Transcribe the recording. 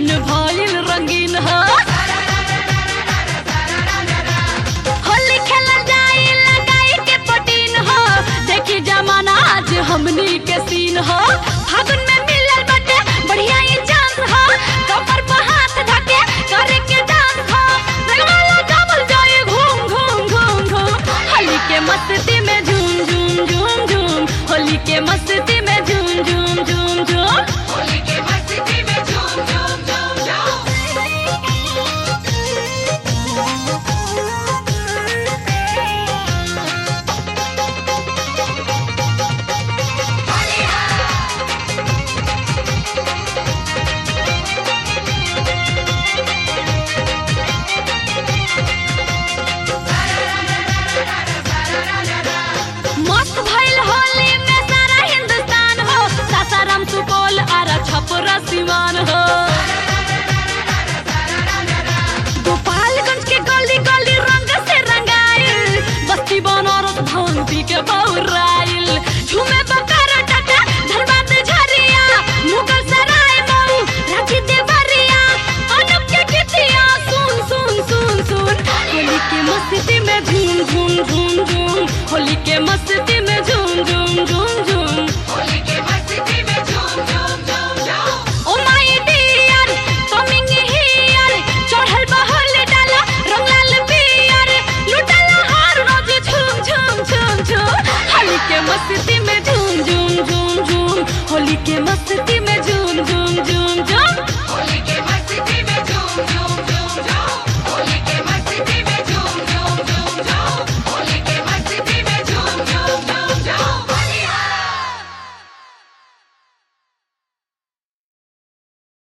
मन भइल रंगीन हो होली खेलल जाई लगाई के पटीन हो देखी जमाना आज हमनी के सीन हो फागुन में मिलल बटे बढ़िया ही चांस हो कपर पर हाथ धके करे के डांस हो रंगवाला जमल जाए घूम घूम घूम घूम होली के मस्ती में झूम झूम झूम झूम होली के मस्ती में झूम झूम झूम झूम होली के मस्ती में झूम झूम झूम झूम मस्त भइल होली में सारा हिंदुस्तान हो सासाराम सुपौल आरा छपरा सिवान हो गोपालगंज के गली गली रंग से रंगाइल बस्ती बनारस भांग पी के बौराइल झूमे बकर टका धनबाद झरिया मुगल सराय मऊ रांची देवरिया अनुप के कितिया सुन सुन सुन सुन होली के मस्ती में झूम झूम झूम झूम होली के मस्ती में झूम झूम झूम झूम होली के मस्ती में झूम झूम झूम झूम ओ माय डियर कमिंग हियर चढ़ल बहल डाला रंग लाल पियर लुटल हार रोज झूम झूम झूम झूम होली के मस्ती में झूम झूम झूम झूम होली के मस्ती में